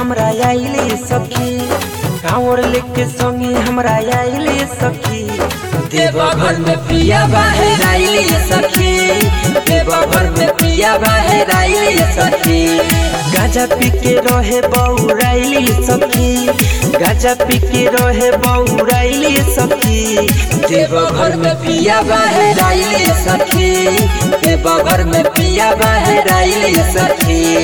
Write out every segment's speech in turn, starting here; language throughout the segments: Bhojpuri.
हमरा आइले सखी कांवर लेके संगे हमरा आइले सखी देवघर में पिया बाहर आइले सखी देवघर में पिया बाहर आइले सखी गाजा पी के रहे बौराइली सखी गाजा पी के रहे बौराइली सखी देवघर में पिया बाहर आइले सखी देवघर में पिया बाहर आइले सखी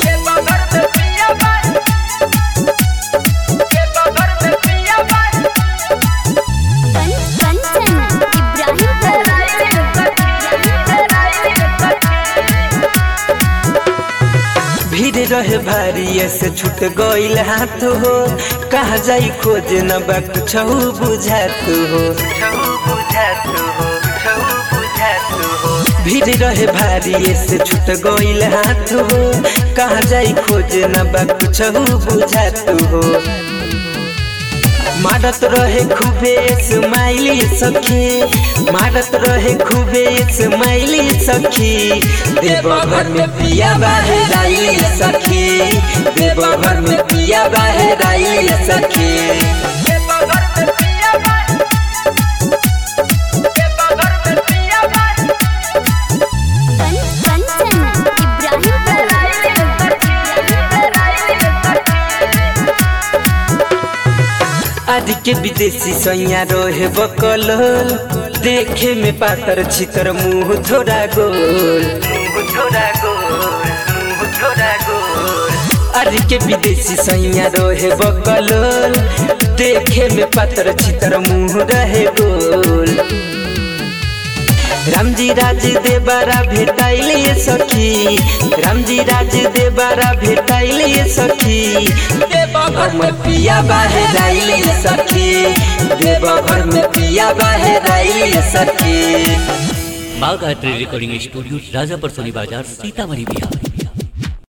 कंचन भीड़ रहे भारी ऐसे छूट गईल हाथ हो कहा जाई खोज न बा कुछ बुझात हो भीड़ रहे भारी ऐसे छूट गईल हाथ हो कहा जाई खोज न बा कुछ बुझात हो मारत रहे खूबे स्माइली सखी मारत रहे खूबे स्माइली सखी देवघर में पिया बाहर आइली सखी देवघर में पिया बाहर आइली सखी आदि के विदेशी सैया रहे बकल देखे में पातर छितर मुंह थोड़ा गोल आदि के विदेशी सैया रहे बकल देखे में पातर छितर मुंह रहे गोल रामजी राज देबारा भेटाइले सखी रामजी राज देबारा भेटाइले सखी देवघर में पिया बाहर आइले सखी देवघर में पिया बाहर आइले सखी बाघ art recording studio Rajapar Soni Bazar Sitamarhi Bihar